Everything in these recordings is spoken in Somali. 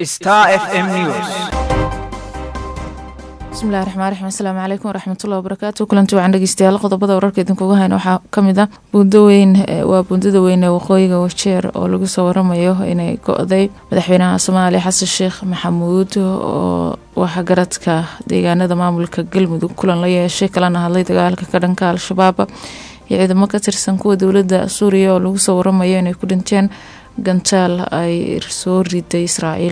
Star FM News. bismillahi raxmaan raxiim asalaamu calaykum waraxmatullahi wabarakaatu kulanti wacan dhegeystayaal qodobada wararka idinkuga hayna waxaa kamid ah buundo weyn waa buundada weyn ee waqooyiga wajeer oo lagu soo waramayo inay go-day madaxweynaha soomaaliya xasan sheekh maxamuud oo waxgaradka deegaanada maamulka galmudug kulan la yeeshay kalana hadlay dagaalka ka dhanka al-shabaab iyo ciidamo ka tirsan kuwa dowladda suuriya oo lagu soo waramayo inay ku dhinteen gantaal ay soo riday israa'iil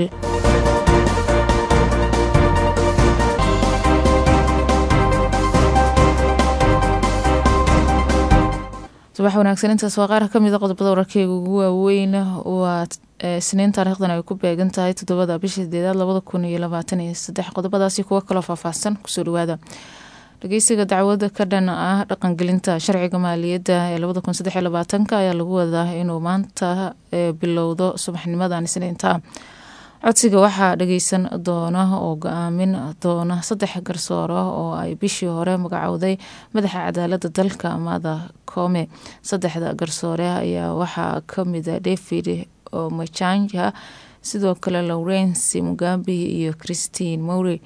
subax wanaagsan intaas waa qaar kamid a qodobada wararkeyga ugu waaweyn waa isniin taariikhdan ay ku beegan tahay toddobada bisha sideedaad labada kun iyo labaatan iyo saddex qodobadaasi kuwo kaloo faahfaahsan kusoo dhawaada dhageysiga dacwada ka dhan ah dhaqangelinta sharciga maaliyadda ee labada kun saddex iyo labaatanka ayaa lagu wadaa inuu maanta bilowdo subaxnimadan isniinta codsiga waxaa dhageysan doona oo go-aamin doona saddex garsooro oo ay bishii hore magacowday madaxa cadaalada dalka mada koome saddexda garsoore ayaa waxaa kamida david omachanja sidoo kale lawrence mugambi iyo christine mowry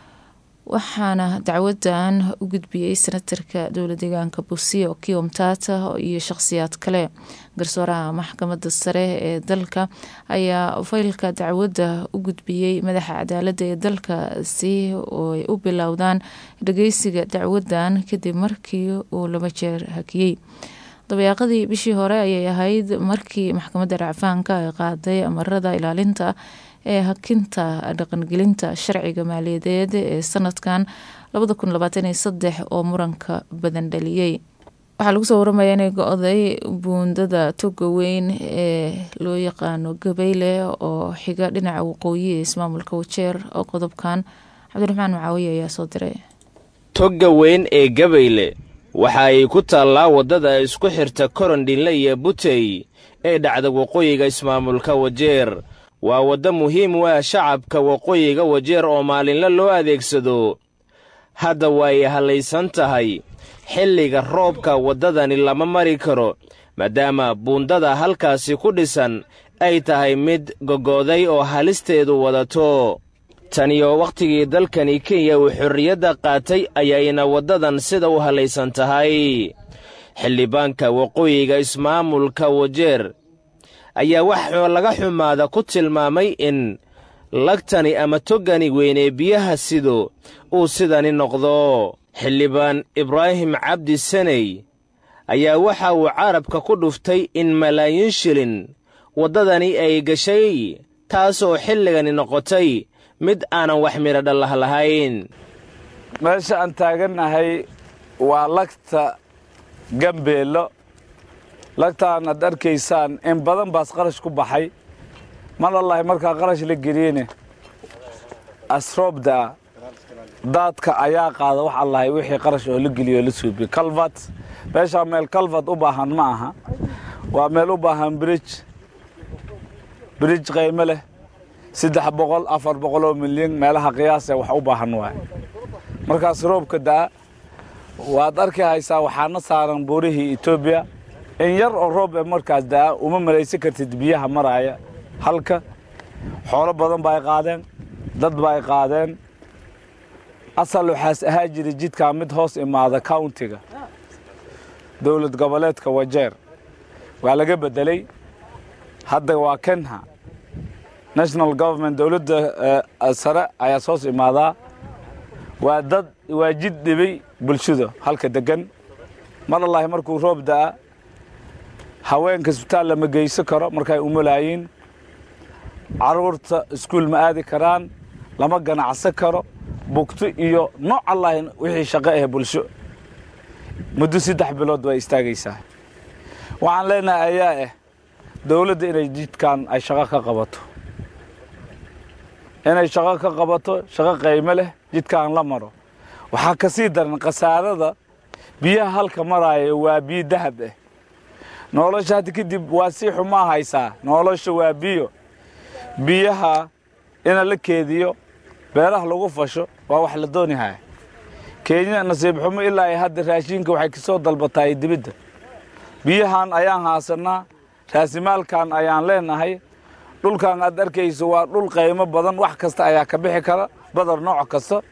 waxaana dacwadan u gudbiyey senatarka dowla deegaanka busia okiyo mtata iyo shaqhsiyaad kale garsooraha maxkamada sare ee dalka ayaa faylka dacwadda u gudbiyey madaxa cadaalada ee dalka si ay u bilowdaan dhageysiga dacwadan kadib markii uu laba jeer hakiyey dabayaaqadii bishii hore ayay ahayd markii maxkamadda racfaanka ay qaaday amarada ilaalinta ee hakinta dhaqangelinta sharciga maaliyadeed ee sanadkan labada kun labaatan iyo saddex oo muranka badan dhaliyey waxaa lagu soo waramaya inay go-day buundada toga weyn ee loo yaqaano gabeyle oo xiga dhinaca waqooyi ee ismaamulka wajeer oo qodobkan cabdiraxmaan macaawiye ayaa soo diray togga weyn ee gabayle waxa ay ku taallaa waddada isku xirta korondhinle iyo butey ee dhacda waqooyiga ismaamulka wajeer waa waddo muhiim u ah shacabka waqooyiga wajeer oo maalinle loo adeegsado hadda way hallaysan tahay xilliga roobka waddadani lama mari karo maadaama buundada halkaasi ku dhisan ay tahay mid gogoday oo halisteedu wadato taniyo wakhtigii dalkani kenya uu xorriyadda qaatay ayayna waddadan sida u hallaysan tahay xildhibaanka waqooyiga ismaamulka wajeer ayaa wax laga xumaada ku tilmaamay in lagtani ama toggani weynee biyaha sido uu sidani noqdo xildhibaan ibraahim cabdi saney ayaa waxa uu carabka ku dhuftay in malaayiin shilin waddadani ay gashay taasoo xilligani noqotay mid aanan wax midho dhallah lahayn meesha aan taagannahay waa lagta gambeello lagtaan aad arkaysaan in badan baas qarash ku baxay mar allahi markaa qarash la geliyene asroobdaa daadka ayaa qaada wax allahay wixii qarash oo la geliyo la suubiyo calvat meeshaa meel calvat u baahan ma aha waa meel u baahan brij brij qaymo leh saddex boqol afar boqol oo milyan meelaha qiyaasee wax u baahan waay markaas roobka daa waad arki haysaa waxaana saaran buurihii etoobiya in yar oo roob e markaas daa uma malaysan kartid biyaha maraaya halka xoolo badan ba ay qaadeen dad ba ay qaadeen asal waxaas ahaa jira jidkaa mid hoos imaada countiga dowlad goboleedka wajeer waa laga beddelay hadda waa kenha national government dowladda sare ayaas hoos imaadaa waa dad waa jid dhibay bulshada halka deggan mar allahi markuu roob da'a haweenka isbitaal lama geysan karo markay umulaayiin carruurta iskuul ma aadi karaan lama ganacsan karo bugto iyo nooc allahi wixii shaqo ah bulsho muddo saddex bilood way istaagaysaa waxaan leenahay ayaa ah dowladda inay jidkan ay shaqo ka qabato inay shaqo ka qabato shaqo qaymo leh jidkaan la maro waxaa ka sii daran khasaarada biyaha halka maraaya waa biyo dahab ah nolosha hadda kadib waa sii xumaa haysaa nolosha waa biyo biyaha ina la keediyo beeraha lagu fasho waa wax la doonihaya kenya nasiib xumo ilaa ay hadda raashinka waxay kasoo dalbataay dibidda biyahan ayaan haasanaa raasimaalkan ayaan leenahay dhulkan aad arkayso waa dhul qaymo badan wax kasta ayaa ka bixi kara badar nooc kasta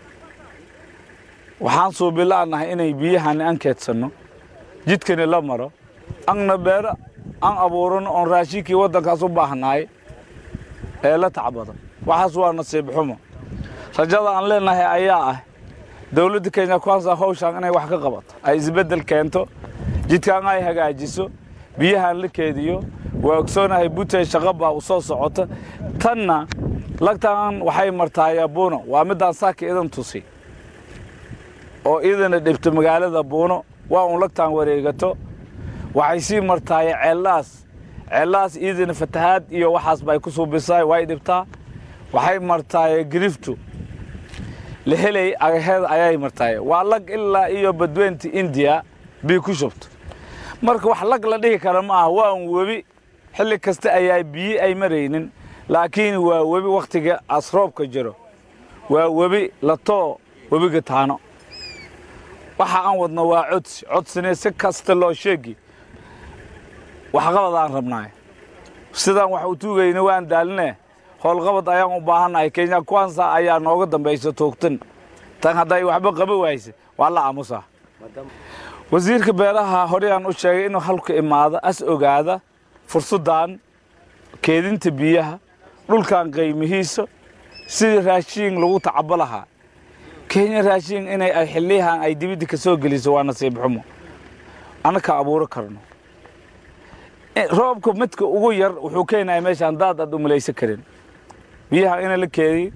waxaan suubila'nahay inay biyahani an keedsanno jidkani la maro anna beero an abuurano oon raashinkii waddankaas u baahnaay ee la tacbado waxaas waa nasiib xumo rajada aan leenahay ayaa ah dowladda kenya kwansa hawshaan inay wax ka qabato ay isbeddel keento jidkaan ay hagaajiso biyahan la keediyo waa ogsoonahay butey shaqo baa u soo socota tanna lagtaan waxay martaaya buuno waa middaan saaka idan tusi oo idana dhibto magaalada buuno waa uun lagtaan wareegato waxay sii martaaya ceellaas ceellaas iidana fatahaad iyo waxaas bay ku suubisaay way dhibtaa waxay martaaya giriftu la helay agaheeda ayay martaaya waa lag ilaa iyo badweynta indiya bii ku shubto marka wax lag la dhihi kara ma aha waa un webi xilli kasta ayaa biyi ay maraynin laakiin waa webi wakhtiga asroobka jiro waa webi latoo webiga taano waxa aan wadno waa codsi codsine si kasta loo sheegi waxqabad aan rabnaay sidaan wax u tuugayna waan daaline howlqabad ayaan u baahannahay kenya kwansa ayaa nooga dambaysa toogtan tan hadday waxba qaba wayse waa la aamusaa wasiirka beeraha horeyaan u sheegay inuu halka imaado as ogaada fursaddan keedinta biyaha dhulkan qaymihiisa sidii raashiin lagu tacabo lahaa kenya raashiin inay ay xilliyahan ay dibidda ka soo geliso waa nasiib xumo annaka abuuro karno roobka midka ugu yar wuxuu keenaya meeshaan daad aad u malaysan karin biyaha ina la keediy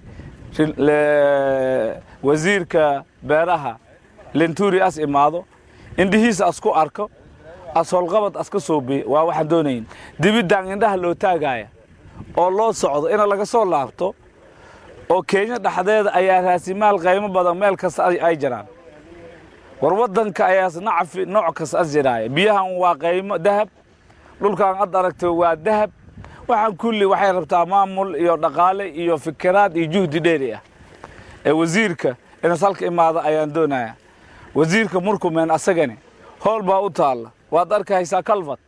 wasiirka beeraha lenturi as imaado indhihiisa as ku arko as howlqabad as ka soobiye waa waxaan doonayn dibiddan indhaha loo taagaya oo loo socdo ina laga soo laabto oo kenya dhexdeeda ayaa raasimaal qaymo badan meel kasta ay jiraan war waddanka ayaas nacfi nooc kasta as jiraaya biyahan waa qaymo dahab dhulkan ad aragto waa dahab waxaan kulli waxay rabtaa maamul iyo dhaqaale iyo fikiraad iyo juhdi dheeri ah ee wasiirka inas halka imaada ayaan doonaya wasiirka murkumeen asagani howl baa u taalla waad arkaysaa kalfad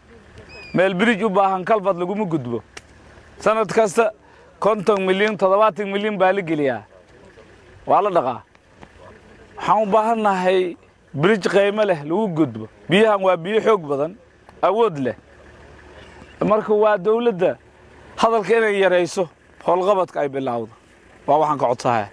meel birij u baahan kalfad laguma gudbo sanad kasta konton milyan toddobaatan milyan baa la geliyaa waa la dhaqaa waxaan u baahannahay birij qaymo leh lagu gudbo biyahan waa biyo xoog badan awood leh marka waa dawladda hadalka inay yarayso howlqabadka ay bilaawdo waa waxaan ka codsahaya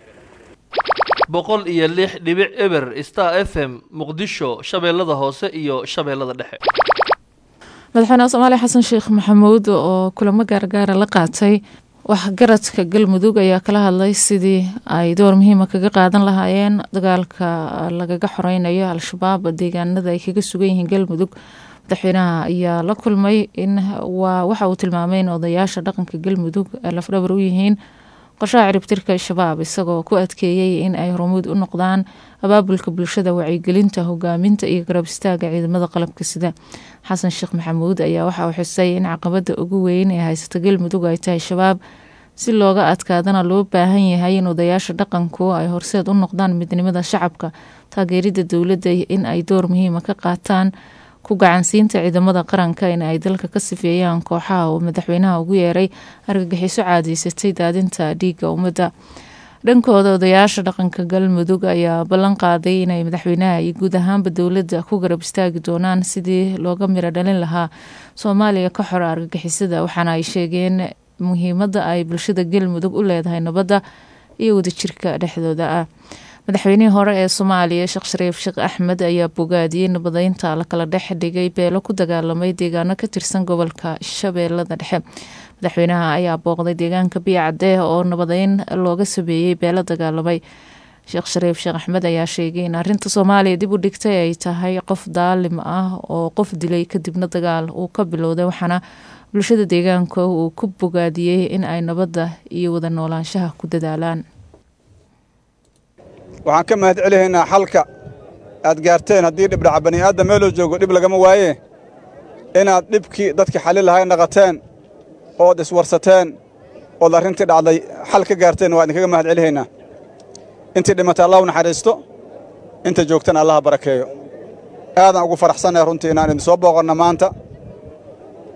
boqol iyo lix dhibic eber star f m muqdisho shabeellada hoose iyo shabeellada dhexe madaxweynaha soomaaliya xasan sheekh maxamuud oo kulamo gaargaara la qaatay waxgaradka galmudug ayaa kala hadlay sidii ay door muhiima kaga qaadan lahaayeen dagaalka lagaga xoreynayo al-shabaab deegaanada ay kaga sugan yihiin galmudug madaxweynaha ayaa la kulmay in waa waxa uu tilmaamay in odayaasha dhaqanka galmudug lafdhabar u yihiin qorshaha ciribtirka shabaab isagoo ku adkeeyey in ay hormuud u noqdaan abaabulka bulshada wacyigelinta hogaaminta iyo garab istaaga ciidamada qalabka sida xasan sheekh maxamuud ayaa waxa uu xusay in caqabada ugu weyn ee haysata galmudug ay tahay shabaab si looga adkaadana loo baahan yahay in odayaasha dhaqanku ay horseed u noqdaan midnimada shacabka taageerida dowladda in ay door muhiima ka qaataan ku gacansiinta ciidamada qaranka in ay dalka ka sifeeyaan kooxaha uu madaxweynaha ugu yeeray argagixiso caadaysatay daadinta dhiigga ummadda dhankooda odayaasha dhaqanka galmudug ayaa ballan qaaday inay madaxweynaha iyo guud ahaanba dowladda ku garab istaagi doonaan sidii looga miro dhalin lahaa soomaaliya ka xora argagixisada waxaana ay sheegeen muhiimadda ay bulshada galmudug u leedahay nabadda iyo wadajirka dhexdooda ah madaxweynihii hore ee soomaaliya sheekh shariif sheekh axmed ayaa bogaadiyey nabadeynta la kala dhex dhigay beelo ku dagaalamay deegaano ka tirsan gobolka shabeellada dhexe madaxweynaha ayaa booqday deegaanka biyacadee oo nabadeyn looga sameeyey beelo dagaalamay sheekh shariif sheekh axmed ayaa sheegay in arinta soomaaliya dib u dhigtay ay tahay qof daalim ah oo qof dilay kadibna dagaal uu ka bilowday waxaana bulshada deegaanka uu ku bogaadiyey in ay nabadda iyo wada noolaanshaha ku dadaalaan waxaan ka mahad celihaynaa xalka aad gaarteen haddii dhibdhaca bani'aadam meeloo joogo dhib lagama waaye inaad dhibkii dadkii xallin lahay naqateen ood iswarsateen ood arrintii dhacday xal ka gaarteen waa idinkaga mahad celihaynaa intii dhimatay allah u naxariisto inta joogtana allaha barakeeyo aadaan ugu faraxsannahay runtii inaan idin soo booqanno maanta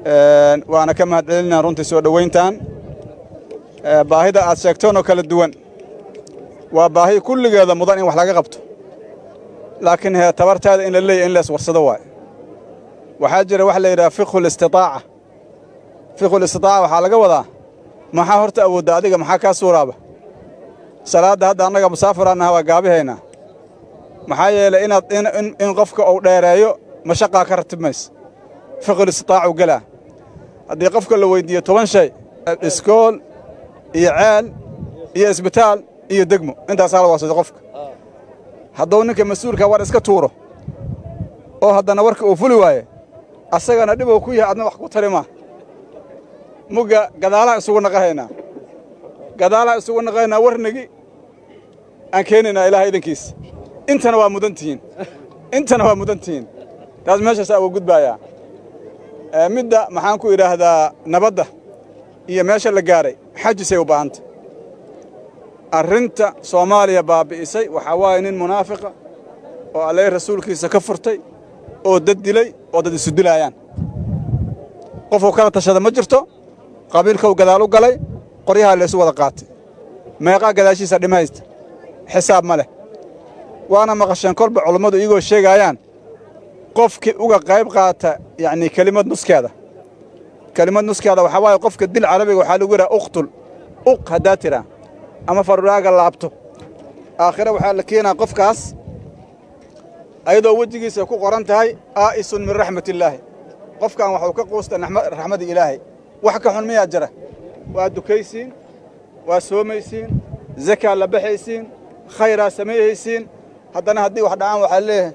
waana ka mahad celinaa runtii soo dhowayntan baahida aad sheegtoon oo kala duwan waa baahi kulligeeda mudan in wax laga qabto laakiin hee tabartaada in la leeyahy in lees warsado waayo waxaa jira waxa la yidhaha fiqhu listitaaca fiqhu listitaaca waxaa laga wadaa maxaa horta awoodda adiga maxaa kaa suuraaba salaadda hadda annaga musaafiraannaha waa gaabihaynaa maxaa yeelay inaad in qofka uu dheereeyo mashaqaa ka ratib maysa fiqhul istitaacu gelaa haddii qofka la weyddiiyo toban shay iskool iyo ceel iyo isbitaal iyo degmo intaasaa la waasado qofka hadduu ninka mas-uulka war iska tuuro oo haddana warka uu fuli waaye asagana dhib uu ku yahay adna wax ku tari maa mugga gadaalaan isugu naqahaynaa gadaalaan isugu naqahaynaa warnigi aan keenaynaa ilaaha idankiisa intana waa mudan tihiin intana waa mudan tihiin taas meeshaasaa uga gudbaayaa midda maxaan ku idhaahdaa nabadda iyo meesha la gaaray xajisay u baahanta arrinta soomaaliya baabbi'isay waxaa waaye nin munaafiqa oo alleh rasuulkiisa ka furtay oo dad dilay oo dad isu dilaayaan qofuu kala tashada ma jirto qabiilkau gadaal u galay qoryahaa laysu wada qaatay meeqaa gadaashiisa dhimaysta xisaab ma leh waana maqasheen kolba culummadu iyagoo sheegaayaan qofkii uga qayb qaata yacnii kelimad nuskeeda kelimad nuskeeda waxaa waaye qofka dil carabiga waxaa lagu yidhaha uqtul uq haddaa tiraa ama faruraaga laabto aakhire waxaa la keenaa qofkaas ayadoo wejigiisa ku qoran tahay aa'isun min raxmatillaahi qofkan waxuu ka quustay raxmadda ilaahay wax ka xun miyaa jira waa dukaysiin waa soomaysiin zakaa la baxaysiin khayraa sameeyhaysiin haddana haddii wax dhacaan waxaa leeyahay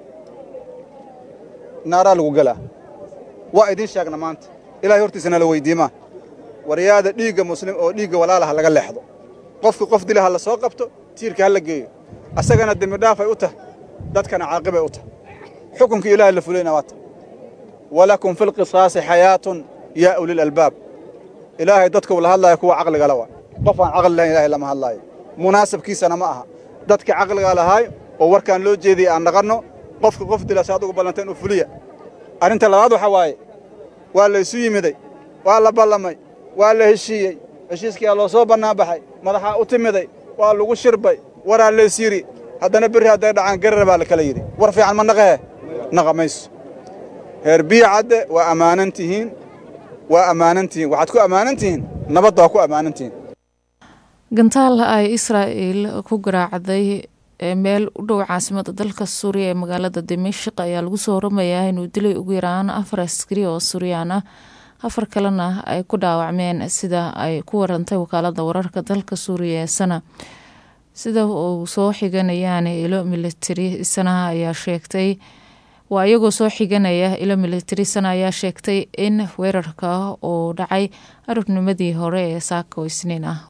naaraa lagu gelaa waa idiin sheegna maanta ilahay hortiisana la weyddiimaa waryaada dhiigga muslim oo dhiigga walaalaha laga leexdo qofka qof dila ha la soo qabto tiirka ha la geeyo asagana dembidhaafay u tahay dadkana caaqibay u tahay xukunkii ilaahay la fulayna waa ta walakum fi lqisaasi xayaatun yaa ulil albaab ilaahay dadkuu la hadlaayo kuwa caqligala waa qof aan caqli lahayn ilahay lama hadlaayo munaasabkiisana ma aha dadka caqliga lahaay oo warkaan loo jeediyey aan naqanno qofka qof dila si adugu ballanteen u fuliya arrinta labaad waxaa waaye waa laysu yimiday waa la ballamay waa la heshiiyey heshiiskiyaa loo soo bannaan baxay madaxaa u timiday waa lagu shirbay waraa lays yidhi haddana berri hadday dhacaan garar baa la kala yidhi war fiican ma naqahe naqa mayso heer biyo cadde waa ammaanan tihiin waa ammaanan tihiin waxaad ku ammaanan tihiin nabadda waa ku ammaanan tihiin gantaal ay israa'il ku garaacday meel u dhow caasimada dalka suuriya ee magaalada dimashik ayaa lagu soo waramayaa inuu dilay ugu yaraan afar askari oo suuriyaan ah afar kalena ay ku dhaawacmeen sida ay ku warantay wakaalada wararka dalka suuriya ee sana sida uu soo xiganayaan ilo militari sanaha ayaa sheegtay waa iyagoo soo xiganaya ilo militari sana ayaa sheegtay in weerarka uu dhacay arabnimadii hore ee saako isniin ah